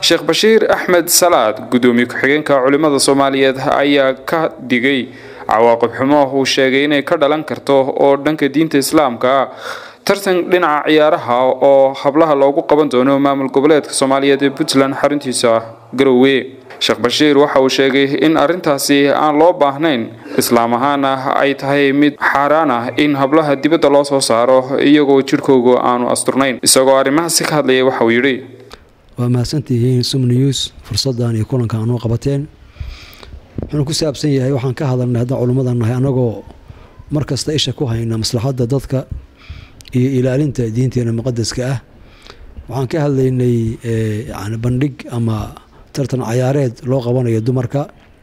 sheekh bashiir axmed salaad gudoomiye ku-xigeenka culimmada soomaaliyeed ayaa ka digay cawaaqib xumo uu sheegay inay ka dhalan karto oo dhanka diinta islaamka ah tartan dhinaca ciyaaraha oo hablaha loogu qaban doono maamul goboleedka soomaaliyeed ee puntland xaruntiisa garowe sheekh bashiir waxa uu sheegay in arrintaasi aan loo baahnayn islaam ahaana ay tahay mid xaaraan ah in hablaha dibadda loo soo saaro iyagoo jidhkooga aanu asturnayn isagoo arrimahaasi ka hadlayay waxa uu yidhi waa mahadsantihiin sum news fursaddan iyo kulanka anoo qabateen wuxuuna ku saabsan yahay waxaan ka hadalnay haddaan culimmadan nahay annagoo mar kasta isha ku hayna maslaxadda dadka iyo ilaalinta diinteena muqadaska ah waxaan ka hadlaynay yani bandhig ama tartan cayaareed loo qabanayo dumarka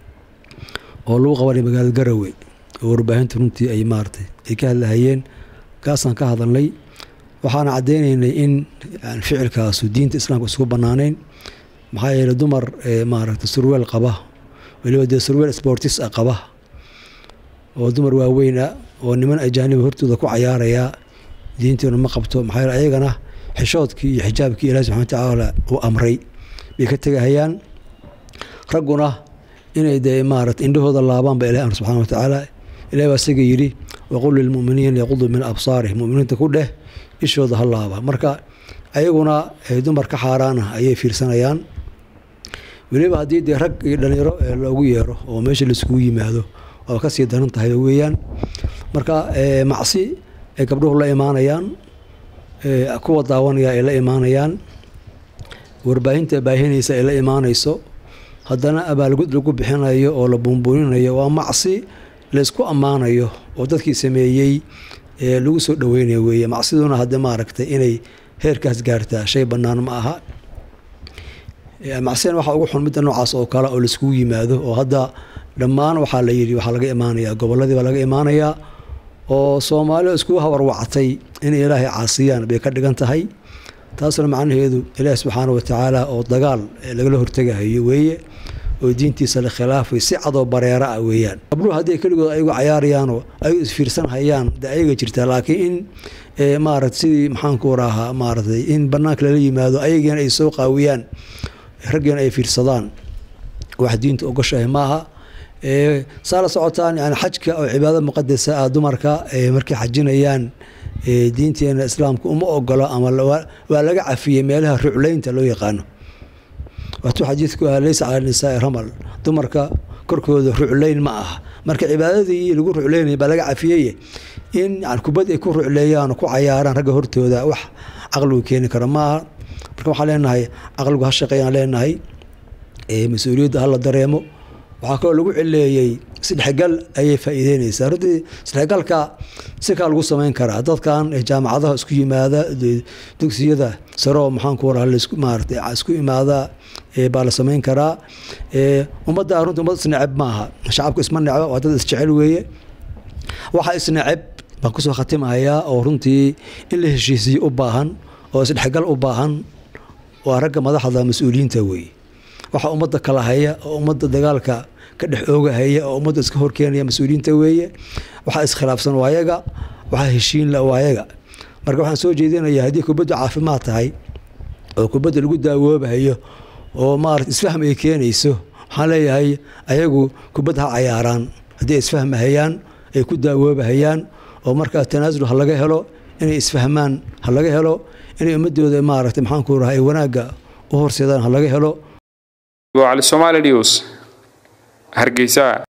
oo lagu qabanayo magaalada garowe oo warbaahinta runtii ay maaratay ay ka hadlahayeen kaasaan ka hadalnay waxaana caddeynaynay in ficilkaasu diinta islaamka isugu bannaanayn maxaa yeeley dumar maaragta surweel qaba weliba dee surweel sportis a qaba oo dumar waaweyn ah oo niman ajaaniba hortooda ku cayaarayaa diinteenu ma qabto maxaa yeele ayagana xishoodkii iyo xijaabkii ilahi subxana watacaala uu amray bay ka tegahayaan ragguna inay dee maarata indhahooda laabaan ba ilahi amr subxana wa tacaala ilahi baa isaga yidhi waqul lilmu'miniina yaquduu min absaarihim muminiinta ku dheh ishooda ha laaba marka ayaguna dumar ka xaaraana ayay fiirsanayaan weliba haddii dee rag iyo dhalinyaro loogu yeero oo meesha laiskugu yimaado waa kasii daran tahay weeyaan marka macsi ay gabdhuhu la imaanayaan kuwa daawanaya ay la imaanayaan warbaahinta baahinaysa ay la imaanayso haddana abaalgud lagu bixinayo oo la buunbuuninayo waa macsi laysku ammaanayo oo dadkii sameeyey lagu soo dhaweynayo weeye macsiduna hadde maaragtay inay heerkaas gaartaa shay bannaan ma aha macsidan waxaa ugu xun midda noocaas oo kale oo laiskugu yimaado oo hadda dhammaan waxaa la yidhi waxaa laga imaanayaa gobolladii baa laga imaanayaa oo soomaalida iskugu hawarwactay inay ilaahay caasiyaan bay ka dhigan tahay taasna macnaheedu ilaahi subxaana watacaala oo dagaal lagala hortegahayo weeye oo diintiisa la khilaafay si cadoo bareera ah weeyaan gabdhuhu haddii keligood ayagu cayaarayaanoo ayagu isfiirsan hayaan de ayaga jirtaa laakiin in maarata sidii maxaanku rahaa maaratay in banaanka lala yimaado ayagiina ay soo qaawiyaan raggiina ay fiirsadaan wax diinta ogoshahay maaha saa la socotaan yani xajka oo cibaado muqadasa ah dumarka markay xajinayaan diinteena islaamka uma ogolo ama waa laga cafiyey meelaha rucleynta loo yaqaano waatuu xadiidku ah leysa cala nisaai ramal dumarka korkooda rucleyn ma aha marka cibaadadii lagu rucleynaya baa laga cafiyey in kubad ay ku rucleeyaan oo ku cayaaraan ragga hortooda wax caqligu keeni kara maaha marka waxaan leenahay caqligu ha shaqeeyaan leenahay mas-uuliyadda hala dareemo waxaa kaloo lagu cileeyey isdhexgal ayay faa'iideyneysaa runtii isdhexgalka si kaa lagu samayn karaa dadkan jaamacadaha isku yimaada dugsiyada saroo maxaanku raha lasku maarata isku imaada baa la samayn karaa ummadda runtii ummad isneceb maaha shacabku isma necbo waa dad isjecel weeye waxaa isneceb baan kusoo khatimahayaa oo runtii in la heshiisiyo u baahan oo isdhexgal u baahan waa ragga madaxda mas-uuliyiinta weeye waxaa ummadda kala haya oo ummadda dagaalka ka dhex oogahaya oo ummadda iska horkeenaya mas-uuliyiinta weeye waxaa iskhilaafsan waayaga waxaa heshiinla waayaga marka waxaan soo jeedinayaa haddii kubaddu caafimaad tahay oo kubadda lagu daawoobahayo oo maarata isfahm ay keenayso waxaan leeyahay ayagu kubad ha cayaaraan haddii ay isfahmahayaan ay ku daawoobahayaan oo markaa tanaasul ha laga helo inay isfahmaan ha laga helo inay ummadooda maaragtay maxaanku raha ay wanaagga u horseedaan ha laga helo cali somaali news hargeysa